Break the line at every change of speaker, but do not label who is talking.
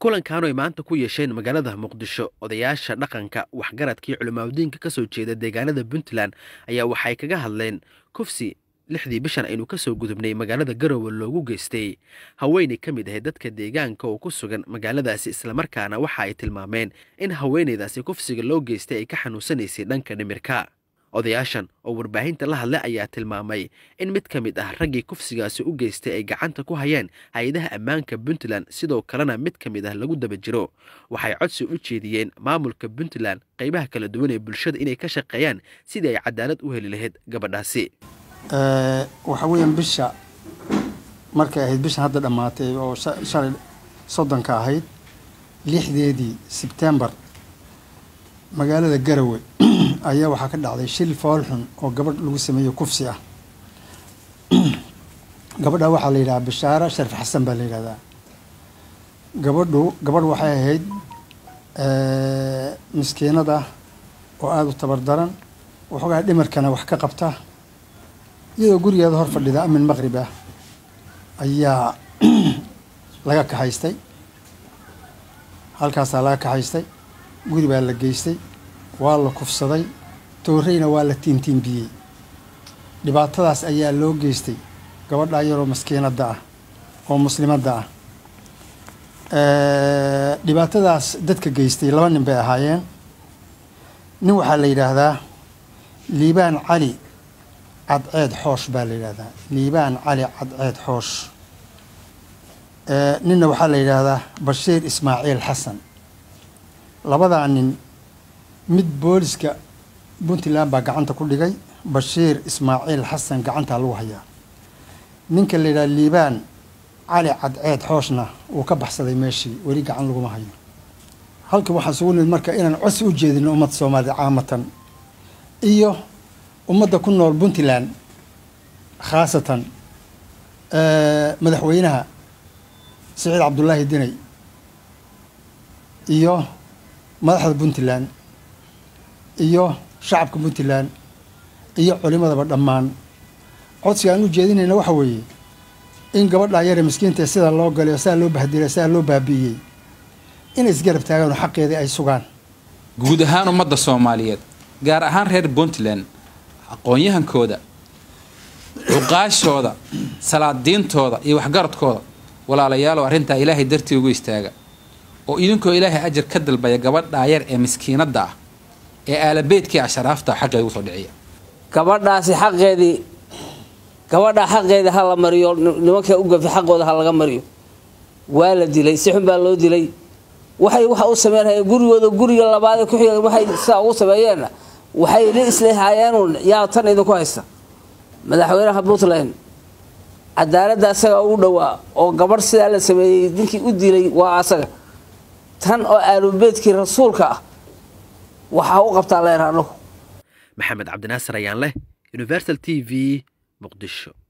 kulankan ay maanta ku yeesheen magaalada muqdisho odayaasha dhaqanka waxgaradkii culimaadudiinka ka soo jeeda deegaanada puntland ayaa waxay kaga hadleen kufsi lixdii bishan aynu ka soo gudubnay magaalada garowe loogu geystay haweenay ka mid ahayd dadka deegaanka oo ku sugan magaaladaasi islamarkaana waxa ay tilmaameen in haweenaydaasi kufsiga loo geystay ay ka xanuunsanaysay dhanka dhimirka odayaashan oo warbaahinta la hadlay ayaa tilmaamay in mid ka mid ah raggii kufsigaasi u geystay ay gacanta ku hayeen hay-adaha ammaanka puntland sidoo kalena mid ka mid ah lagu daba jiro waxay codsi u jeediyeen maamulka puntland qaybaha kala duwan ee bulshada inay ka shaqeeyaan sidii ay cadaalad u heli lahayd gabadhaasi
waxa weeyaan bisha markay ahayd bishan hadda dhammaatay oo shalay soddonka ahayd lixdeedii sebtembar magaalada garowe ayaa waxaa ka dhacday shil foolxun oo gabadh lagu sameeyey kufsi ah gabadha waxaa la yidhahaa bishaara sharif xasan baa la yidhahdaa gabadhu gabadh waxay ahayd miskiinad ah oo aada u tabardaran waxoogaa dhimarkana wax ka qabta iyadoo gurigeeda hor fadhida amin maqrib ah ayaa laga kaxaystay halkaasaa laga kaxaystay guri baa la geystay waa la kufsaday tooreyna waa la tiintiinbiyey dhibaatadaas ayaa loo geystay gabadhaa yaroo maskiinadda ah oo muslimadda ah dhibaatadaas dadka geystay laba nin bay ahaayeen nin waxaa la yidhaahdaa liibaan cali cadceed xoosh baa la yidhaahdaa liibaan cali cadceed xoosh ninna waxaa la yidhaahdaa bashiir ismaaciil xasan labadaa nin mid booliska puntland baa gacanta ku dhigay bashiir ismaaciil xasan gacantaa lagu hayaa ninka la yidhaha liibaan cali cadceed xooshna wuu ka baxsaday meeshii weli gacan laguma hayo halkan waxaan sugu nimid marka inaan codsi u jeedino ummadda soomaalida caamatan iyo ummadda ku nool puntland khaasatan madaxweynaha siciid cabdullaahi dinay iyo madaxda puntland iyo shacabka puntland iyo culimadaba dhammaan codsiga aan u jeedinayna waxa weeye in gabadhaa yare miskiinta sidaa loo galay oo sidaa loo bahdilay sidaa loo baabi'iyey inay isgarab taagaan oo xaqeedii ay sugaan
guud ahaan ummadda soomaaliyeed gaar ahaan reer puntland aqoon-yahankooda cuqaashooda salaadiintooda iyo waxgaradkooda walaalayaalow arrintaa ilaahay dartii ugu istaaga oo idinkoo ilaahay ajar ka dalbaya gabadhaa yar ee miskiinadda ah ee aalabeedkii asharaafta xaqeeda usoo dhiciya
gabadhaasi xaqeedii gabadhaa xaqeedii ha la mariyo nimanka u gafi xaqooda ha laga mariyo waa la dilay si xun baa loo dilay waxay waxa u sameynhayeen gurigooda guriga labaadee ku xiga waxay sidaa ugu sameeyeenna waxay la isleehayeenuun yaa tan idinku haysta madaxweynaha puntland cadaaladda asaga u dhowaa oo gabadh sidaa la sameeyey ninkii u dilay waa asaga tan oo aalubeedkii rasuulka ah waxaa u qabtaa leer anagu
maxamed cabdinaasir ayaan leh universal t v muqdisho